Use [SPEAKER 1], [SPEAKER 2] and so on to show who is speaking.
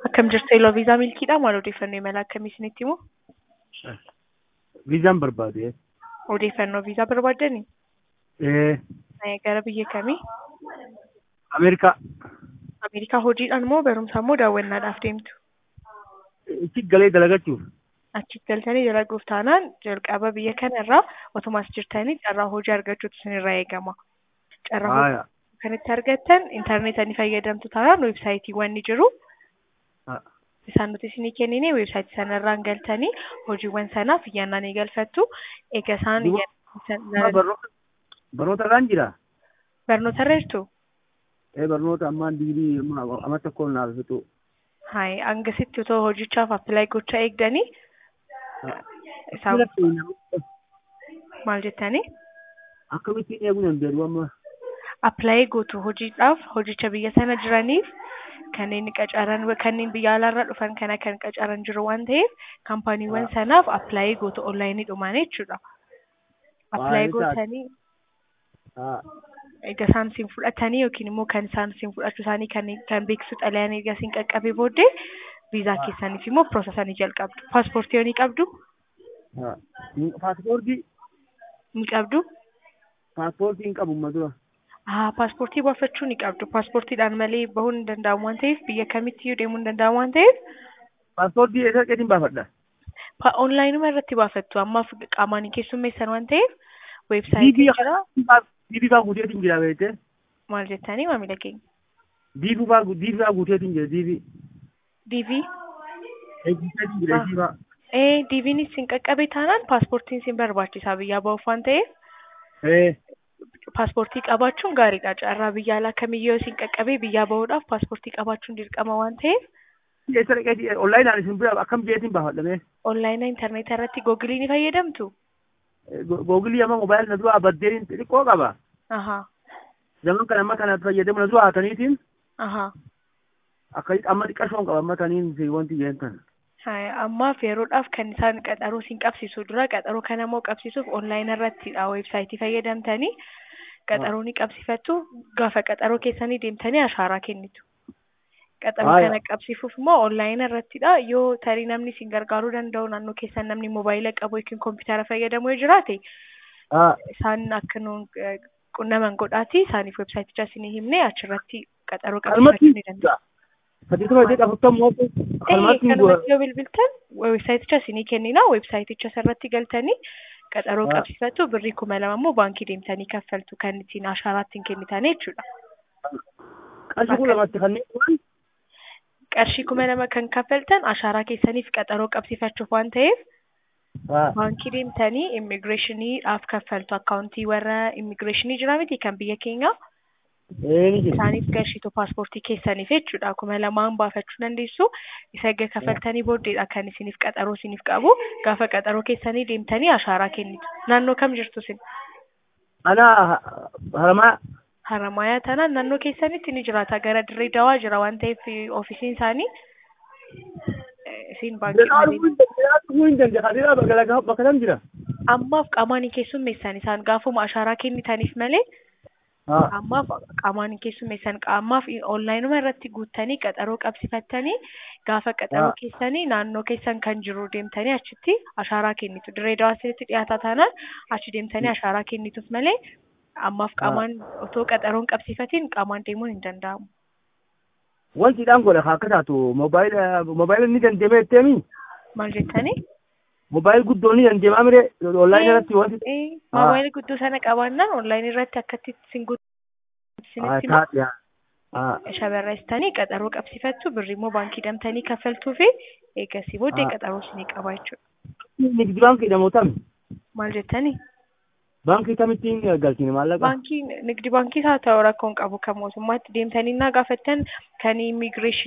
[SPEAKER 1] Akkam jirtu Eloo Viizaa Milkiidha. Maal odeeffannoo imala akkamii isinitti himu?
[SPEAKER 2] Viizaan barbaade.
[SPEAKER 1] Odeeffannoo viizaa barbaaddani?
[SPEAKER 2] Eh,
[SPEAKER 1] Gara biyya kamii?
[SPEAKER 2] Ameerikaa.
[SPEAKER 1] Ameerikaa hojiidhaan moo barumsaan moo daawwannaadhaaf deemtu?
[SPEAKER 2] Itti galee dalagachuuf.
[SPEAKER 1] Achitti galtanii dalaguuf taanaan jalqaba biyya kanarraa otumaas jirtanii carraa hojii argachuutu isinirraa eegama. Carraa hojii
[SPEAKER 2] Haaya.
[SPEAKER 1] kan itti argattan intarneetaa ni fayyadamtu taanaan weebsaayitiiwwan ni jiru.
[SPEAKER 2] Ha.
[SPEAKER 1] Isaan nuti isinii kennine weebsaayitii sanarraan galtanii hojiiwwan sanaaf iyyannaa ni galfattu. Egaa isaan
[SPEAKER 2] Duba-
[SPEAKER 1] iyyannaa
[SPEAKER 2] Barnoota barnoota irraan jira.
[SPEAKER 1] barnootarra jirtu?
[SPEAKER 2] Eh, barnoota ammaan digirii amma amma tokkoon naaf fixu.
[SPEAKER 1] Hayi hangasitti otoo hojichaaf appilaayi gochaa eegdanii isaan maal jettanii?
[SPEAKER 2] Akkamittiin eeguu danda'u amma?
[SPEAKER 1] Appilaayi gootu hojiidhaaf hojicha biyya sana jiraniif kanneen qacaran kanneen biyya alaarraa dhufan kana kan qacaran jiru waan ta'eef kaampaaniiwwan sanaaf appilaayi gootu onlaayinii dhumaan jechuudha. Appilaayi
[SPEAKER 2] Baay'ee taate.
[SPEAKER 1] gootanii
[SPEAKER 2] Ha.
[SPEAKER 1] egaa isaan siin fudhatanii yookiin immoo kan isaan siin fudhachuu isaanii kan kan beeksisu xalayaan egaa siin qaqqabee booddee viizaa keessaniif immoo piroosesanii jalqabdu. Paaspoortii yoo ni qabdu?
[SPEAKER 2] Ha. Paaspoortii
[SPEAKER 1] Ni qabdu?
[SPEAKER 2] paaspoortii hin qabu amma dura.
[SPEAKER 1] Haa paaspoortii baafachuu ni qabdu. Paaspoortiidhaan malee bahuun hin danda'amu waan ta'eef biyya kamittiyyuu deemuu hin danda'amu waan ta'eef
[SPEAKER 2] Paaspoortii eessa qeetiin baafadha?
[SPEAKER 1] pa- onlaayinuma irratti baafattu. Ammaaf qaamaan hin keessummeessan waan ta'eef
[SPEAKER 2] Diibii
[SPEAKER 1] weebsaayitii jira.
[SPEAKER 2] diibii faa guuteetiin jira beekte.
[SPEAKER 1] Maal jettanii maamila keenya?
[SPEAKER 2] Diibii faa diibii faa guuteetiin jira diibii.
[SPEAKER 1] DV?
[SPEAKER 2] Eegsiseetiin jira
[SPEAKER 1] Ah.
[SPEAKER 2] diibii faa.
[SPEAKER 1] Ee DV'n isin qaqqabe taanaan paaspoortiin isin barbaachisaa biyyaa bahuuf waan ta'eef
[SPEAKER 2] Eh,
[SPEAKER 1] paaspoortii qabaachuun gaariidha. Carraa biyya alaa kamiyyuu isin qaqqabee biyyaa bahuudhaaf paaspoortii qabaachuun dirqama waan ta'eef
[SPEAKER 2] eessa dhaqeetii onlaayinaan isin bira akkam jeetiin baafadhame?
[SPEAKER 1] onlaayinaa intarneetaa irratti googilii ni fayyadamtu.
[SPEAKER 2] Googilii amma moobaayilii na dura baddeen xixiqqoo qaba.
[SPEAKER 1] Ahaa.
[SPEAKER 2] Zaman kana amma kana fayyadamu na dura haataniitiin
[SPEAKER 1] Ahaa.
[SPEAKER 2] akkasitti amma xiqqashoon qaba amma taniin si wanti jeen tan.
[SPEAKER 1] Hai, ammaaf yeroodhaaf kan isaan qaxaroo siin qabsiisu dura qaxaroo kana immoo qabsiisuuf onlaayinii irrattidha weebsaayitii fayyadamtanii qaxaroo ni qabsiifattu gaafa qaxaroo keessanii deemtanii ashaaraa kennitu. Qaxaroo
[SPEAKER 2] Haaya.
[SPEAKER 1] kana qabsiisuuf immoo onlaayinii irrattidha yoo tarii namni isin gargaaruu danda'u naannoo keessan namni moobaayila qabu yookiin kompiitara fayyadamu yoo jiraate
[SPEAKER 2] Haa.
[SPEAKER 1] isaan akka nuun eh, qunnaman godhaati isaaniif weebsaayiticha isinii himne achirratti qaxaroo
[SPEAKER 2] Kalmatti
[SPEAKER 1] qabsiifachuu ni danda'a.
[SPEAKER 2] sadii tola jedha afurtam mootu
[SPEAKER 1] Ee,
[SPEAKER 2] kalmatti
[SPEAKER 1] kanumatti yoo bilbiltan weebsaayiticha isinii kennina weebsaayiticha irratti galtanii qaxaroo
[SPEAKER 2] Ah.
[SPEAKER 1] qabsiifattu birrii kuma lama immoo baankii deemtanii kaffaltu kan ittiin ashaaraa ittiin kennitan jechuudha.
[SPEAKER 2] qarshii kun lamatti kanneen turan
[SPEAKER 1] Qarshii kuma lama kan kaffaltan ashaaraa keessaniif qaxaroo qabsiifachuuf waan ta'eef
[SPEAKER 2] haa
[SPEAKER 1] baankii deemtanii immigireeshiniidhaaf kaffaltu akkaawuntii warra immigireeshinii jira miti kan biyya keenyaa
[SPEAKER 2] ee ni jira
[SPEAKER 1] isaaniif qarshiitu paaspoortii keessaniif jechuudha kuma lamaan baafachuu dandeessu isa erga kaffaltanii booddeedha kan isiniif qaxaroo isiniif qabu gaafa qaxaroo keessanii deemtanii ashaaraa kennitu naannoo kam jirtu isin
[SPEAKER 2] ana haramaa
[SPEAKER 1] haramayaa tanaan naannoo keessanitti ni jiraata gara dirree dawaa jira waan ta'eef ofiisiin isaanii eh, isin baankii malee
[SPEAKER 2] dhufuu hin dandeenye kadeeraa bakka bakka tam jira
[SPEAKER 1] ammaaf qaamaan hin keessummeessan isaan gaafuma ashaaraa kennitaniif malee
[SPEAKER 2] haa
[SPEAKER 1] ammaaf qaamaan hin keessummeessan ammaaf onlaayinuma irratti guuttanii qaxaroo qabsifattanii gaafa qaxaroo
[SPEAKER 2] Ah.
[SPEAKER 1] keessanii naannoo keessan kan jiru deemtanii achitti ashaaraa kennitu dirree dawaa isinitti dhiyaataa taanaan achi deemtanii ashaaraa kennituuf malee ammaaf qaamaan otoo qaxaroon qabsifatiin qaamaan deemuun hin danda'amu.
[SPEAKER 2] wanti dhaan godha akka taatu moobaayila moobaayila ni dandeema jetteemi
[SPEAKER 1] Maal jettanii?
[SPEAKER 2] moobaayil guddoo ni dandeemaa mire onlaayinii irratti wanti
[SPEAKER 1] Eh, moobaayilii guddoo sana qabaannaan onlaayinii irratti akkatti isin guutuu
[SPEAKER 2] haa
[SPEAKER 1] isinitti himaa.
[SPEAKER 2] taate haa
[SPEAKER 1] shamarreessitanii qaxaroo qabsifattu birrii immoo baankii deemtanii kaffaltuu fi eegasii booddee
[SPEAKER 2] Ah.
[SPEAKER 1] qaxaroo isinii qaba jechuudha.
[SPEAKER 2] nigdi baankii jedhamuutam
[SPEAKER 1] Maal jettanii?
[SPEAKER 2] baankii tamittiin galchine maallaqa
[SPEAKER 1] Baankii nigdi baankii haa ta'u rakkoon qabu kan mootummaatti deemtanii naa gaafattan kan immigireeshinii